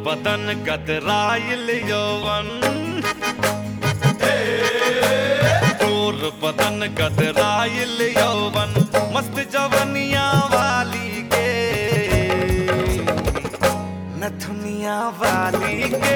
बदन कतराइल यौवन तोर बदन कतराइल यौवन मस्त जवनिया वाली के नथुनिया वाली के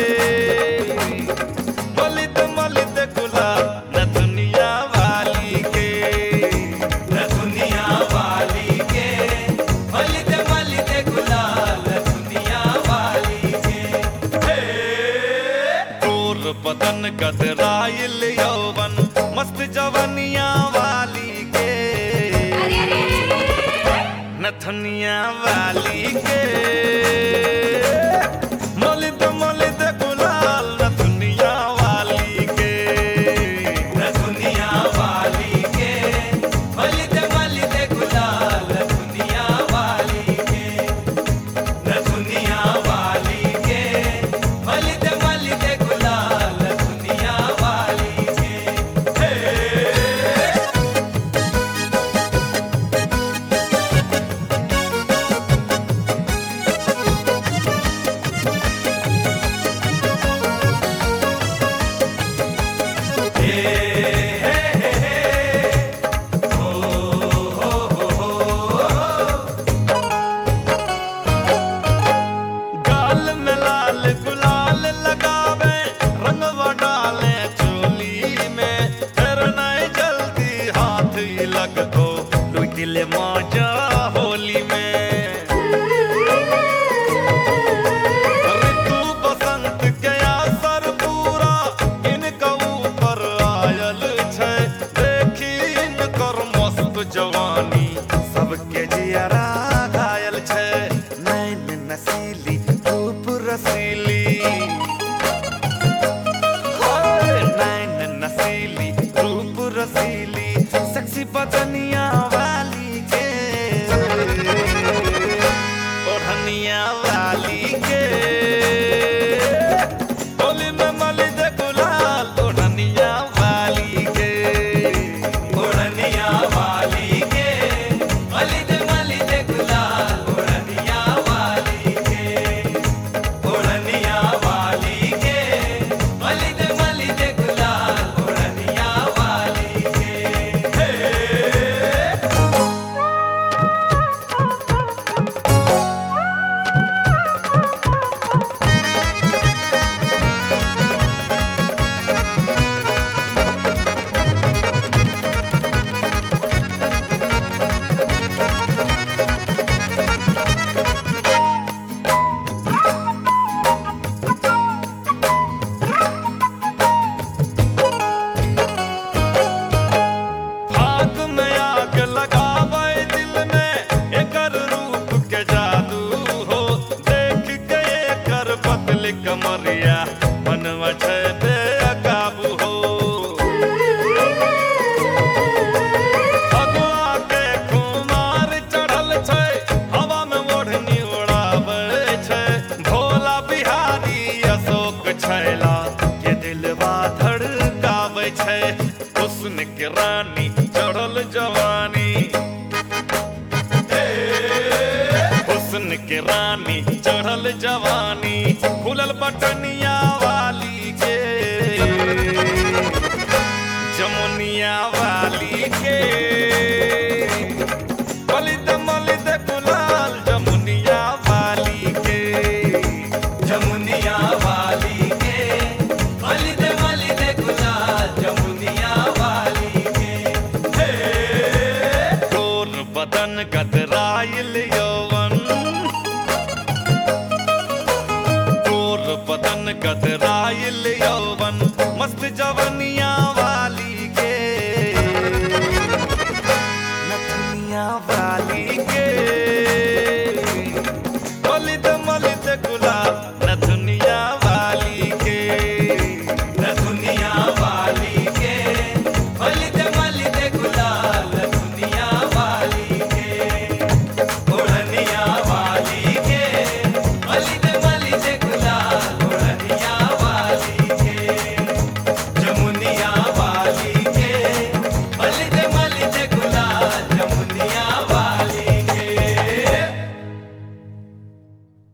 मलित मलित गुलाब नथुनिया वाली के दुनिया वाली के मलित मलित गुलाल दुनिया वाली के तोर बदन कतराइल यौवन मस्त जवनिया वाली के नथनिया वाली के मलिद मलिद गुलाल नथनिया वाली के दुनिया वाली के मलित मलित गुलाल दुनिया वाली के दुनिया वाली के मलित मलित गुलाल दुनिया वाली के गाल में लाल गुलाल लगावे रंगवा डाले चोली में फिर नहीं जल्दी हाथ ही लग को लुट ले मौजा होली में ऋतु बसंत के असर पूरा इनका ऊपर आयल छै देखी इनकर मस्त जवानी सबके जियरा घायल छै नैन नसीली रूप रसीली ओए नैन नसीली रूप रसीली सेक्सी बदनिया वाली के ओढ़निया वाली के होली में मलिद गुलाल ओढ़निया वाली के ओढ़निया वाली के मलिद मलिद गुलाल ओढ़निया वाली के ओढ़निया वाली के मलिद मलिद गुलाल ओढ़निया वाली के भाग में आग लगावे दिल में एकर रूप के जादू हो देख के एकर पतली कमरिया बनवा छै बेकाबू हो भगवा के कुमार चढ़ल छै हवा में ओढ़नी उड़ाबै छै भोला बिहारी अशोक छैला के दिलवा धड़काबै छै हुस्न के रानी चढ़ल जवानी हुस्न के रानी चढ़ल जवानी खुलल बटनिया वाली के जमुनिया वाली के मलिद मलिद गुलाल जमुनिया वाली के जमुनिया वाली के मलिद मलिद गुलाल जमुनिया वाली के तोर बदन कतराइल यौवन तोर बदन कतराइल यौवन मस्त जवनिया वाली के नथनिया वाली के मलिद मलिद गुलाब नथुनिया